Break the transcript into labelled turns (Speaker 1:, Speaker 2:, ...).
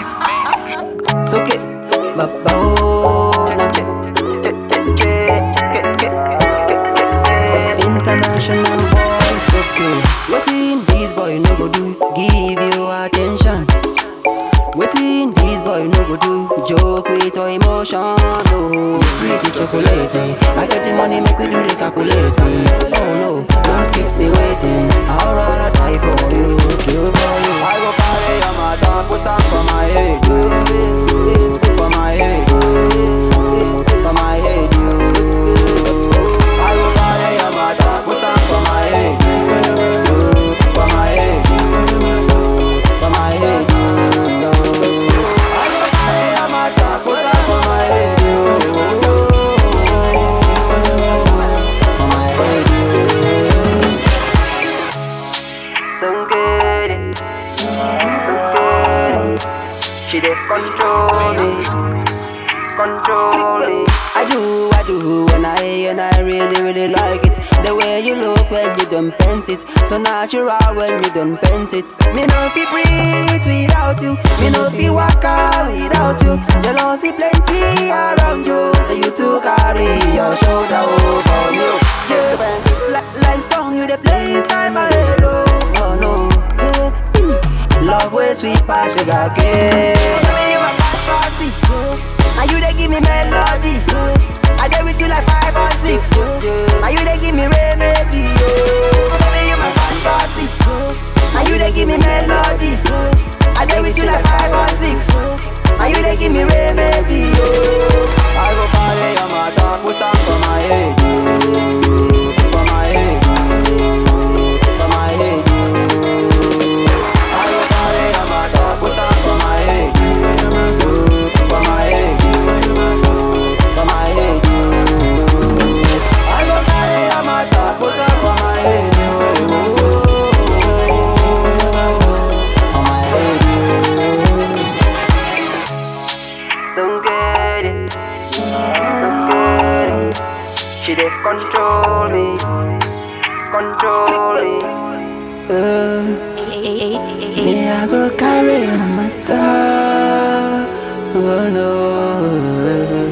Speaker 1: Soak it, Babona. International boys, okay. Waiting, these boy no go do, give you attention. Waiting, these boy no go do, joke with your emotion. No, sweet chocolate. I get the money, make we do the calculating. Oh no, don't keep me waiting. I'll rather die for you, kill for you.
Speaker 2: I go carry your matter, put am for my head, you. For my head, you. For my head, you. I go carry your matter, put am for my head, you. For my head, you. For my head, you. I go carry your matter, put am for my head, you. For my head, you.
Speaker 1: So get it. She dey control me, control me. I do, I do, when I, and I really, really like it. The way you look when you done paint it, so natural when you done paint it. Me no fi breathe without you, me no fi walk out without you. Jealousy plenty around you, so you to carry your shoulder over you. Yeah, like, like song you dey play inside my head, oh, oh no. Yeah. Love way sweet past sugar cane. You my fantasy. And you they give me melody. I dey with you like five or six. And you they give me remedy. Baby, you my fantasy. And you they give me melody. I dey with you like five or six. And you they give me remedy.
Speaker 2: I go carry your matter, put am for my head, you. For my head, you. For my head, you. I go carry your matter, put am for my head, you. For my head, you. For my head, you. I go carry your matter, put am for my head, you. For my head, you.
Speaker 1: So get it. So get it. She dey control me, control me. Uh, me I go carry my matter. Oh no.